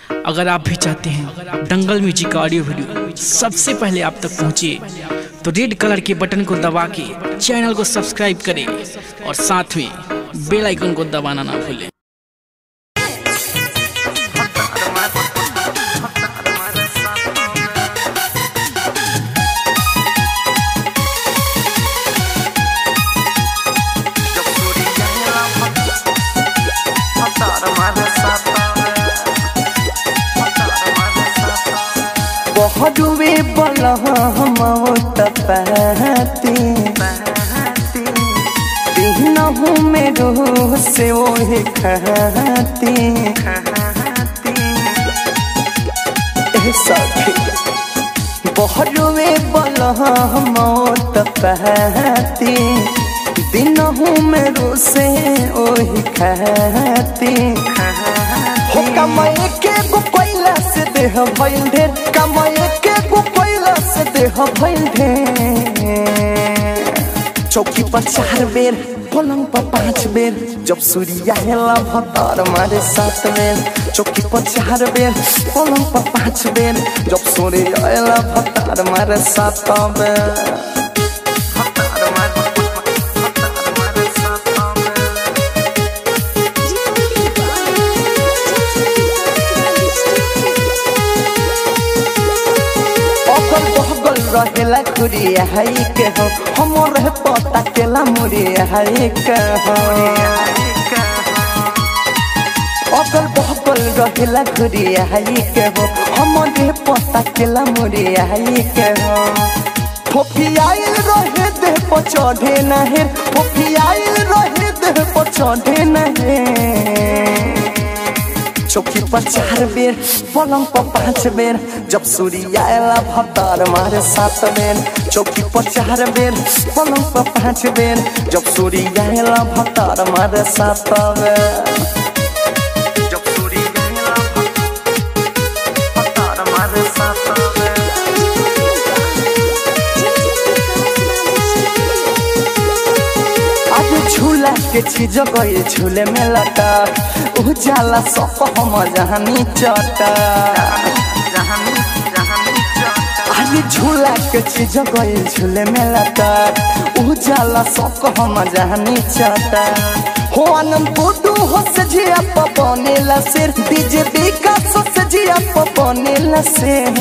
अगर आप भी चाहते हैं दंगल म्यूजिक का ऑडियो वीडियो सबसे पहले आप तक पहुंचे तो रेड कलर के बटन को दबा के चैनल को सब्सक्राइब करें और साथ में बेल आइकन को दबाना ना भूलें बहुडुबे बलहमौत पहती दिनहु में रूह से ओहे खहती ए सखी बहुडुबे बलहमौत पहती दिनहु में रूह से ओहे खहती हो कमाए के गो कोइला से देह भइल ढेर कमाए के गो कोइला से देह भइल ढेर चौकी पर चार बेर पलंग पर पांच बेर जब सूर्य आएला भतार मारे सात बेर चौकी पर चार बेर पलंग पर पांच बेर जब सूर्य आएला भतार मारे सात बेर अगल बगल रहेला खुरिया है के हो हमर है पता केला मुरिया है के हो अगल बगल रहेला खुरिया है के हो हमर है पता केला मुरिया है के हो फोफी आइल रहे देह पर चढ़े नहे फोफी आइल रहे देह पर चढ़े नहे चौकी पर चार बेर पलंग पर पांच बेर जब सूर्य आएला भतार मारे सात बेर चौकी पर चार बेर पलंग पर पांच बेर जब सूर्य आएला भतार मारे सात बेर जब सूर्य आएला भतार मारे सात बेर आज झूला के चीज गए झूले में लटा उजाला सप हम जहानी चटा आज झूला के चीज गए झूले में लटा उजाला सप हम जहानी चटा हो आनंद बुदू हो से जिया बनेला सिर डीजे विकास से जिया बनेला सिर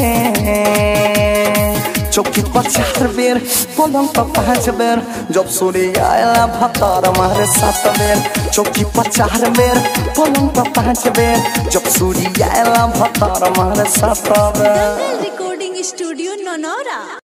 चौकी पर चार बेर पलंग पर पांच बेर जब सूर्य आएला भतार मारे सात बेर चौकी पर चार बेर पलंग पर पांच बेर जब सूर्य आएला भतार मारे सात बेर रिकॉर्डिंग स्टूडियो नोनोरा